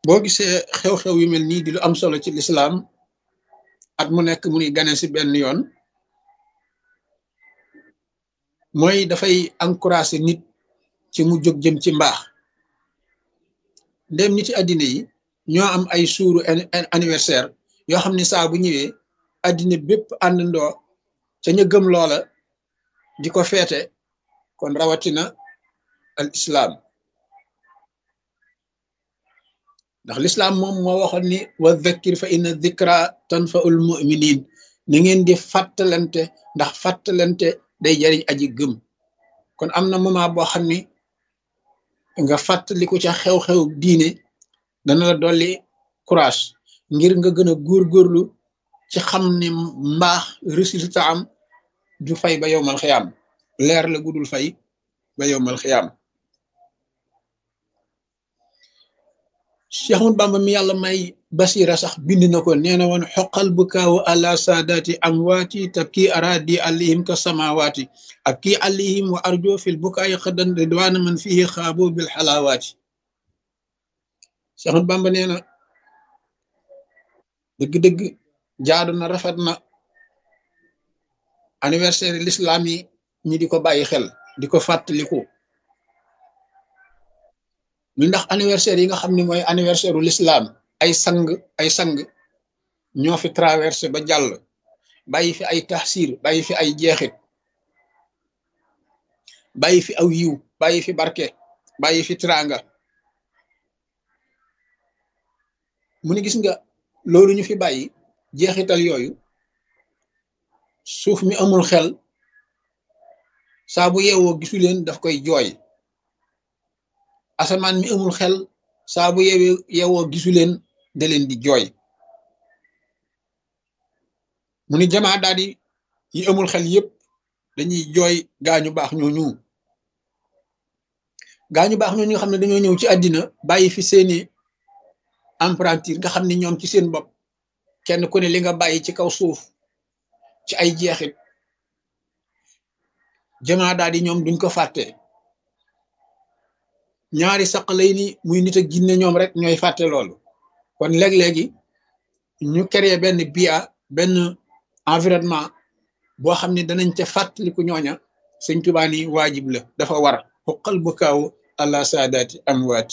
boo gisee xew-xew yu mel nii di lu am solo ci lislaam at mu nekk mu ni gane si benn yoon mooy dafay encourager nit ci mu jóg jëm ci mbaax ndem niti àddina yi ñoo am ay suuru anniversaire yoo xam ne saa bu ñëwee àddina bépp àndandoo ca ña gëm loola di ko feete kon rawatina al islaam ndax lislaam moom moo waxoon ni wa dhakkir fa inna dhikra tanfaul muminin na ngeen di fàttalante ndax fàttalante day jariñ aji gëm kon am na moment boo xam ni nga fàttaliku ca xew-xew diine dana la dolli courage ngir nga gën a góorgóorlu ci xam ne mbaax résultat am du fay ba yowmal xiyaam leer la gudul fay ba yowmal xiyaam Cheikh Ahmad Bamba mi yàlla may basira sax bind na ko nee na woon xoqal bu kaawu àla saadaati amwaati tabki aradi alihim ka samawaati ab kii alihim wa arjo fil bukaay xadan ridwaana man fihi xaabo bil xalaawaati Cheikh Ahmad Bamba nee na dëgg-dëgg jaadu na rafet na anniversaire l'islam yi ñi di ko bàyyi xel di ko fàttaliku mi ndax anniversaire yi nga xam ne mooy anniversaire u l'islam ay sang ay sang ñoo fi traversé ba jàll bàyyi fi ay taxsir bàyyi fi ay jeexit bàyyi fi aw yiw bàyyi fi barke bàyyi fi tranga mu ni gis nga loolu ñu fi bàyyi jeexital yooyu suuf mi amul xel saa bu yeewoo gisu leen daf koy jooy asamaan mi amul xel saa bu yeewee yeewoo gisu leen da leen di jooy mu ni jamaa daal di yi amul xel yépp dañuy jooy gaañu baax ñooñu gaañu baax ñooñu nga xam ne dañoo ñëw ci àddina bàyyi fi seeni emprunture nga xam ne ñoom ci seen bopp kenn ku ne li nga bàyyi ci kaw suuf ci ay jeexit jamaa daal di ñoom duñ ko fàtte ñaari saq lay ni muy nit ak jinne ñoom rek ñooy fàtte loolu kon léeg-léegi ñu créer benn bia benn environnement boo xam ne danañ ca fàttaliku ñooña sëñ Tuubaa ni waajib la dafa war xuqal bu kaaw àla saadaati amwaati